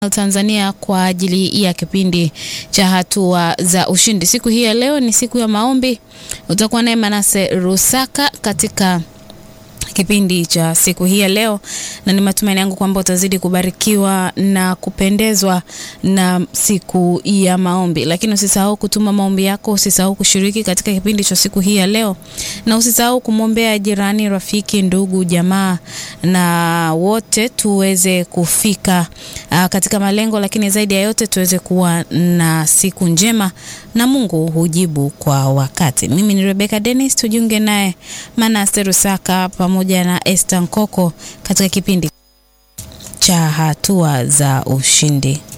Tanzania kwa ajili ya kipindi cha hatua za ushindi. Siku hii ya leo ni siku ya maombi. Utakuwa naye Manase Rusaka katika kipindi cha siku hii ya leo, na ni matumaini yangu kwamba utazidi kubarikiwa na kupendezwa na siku ya maombi. Lakini usisahau kutuma maombi yako, usisahau kushiriki katika kipindi cha siku hii ya leo, na usisahau kumwombea jirani, rafiki, ndugu, jamaa na wote tuweze kufika uh, katika malengo, lakini zaidi ya yote tuweze kuwa na siku njema na Mungu hujibu kwa wakati. Mimi ni Rebecca Dennis, tujiunge naye Manase Rusaka pamoja na Esther Nkoko katika kipindi cha hatua za ushindi.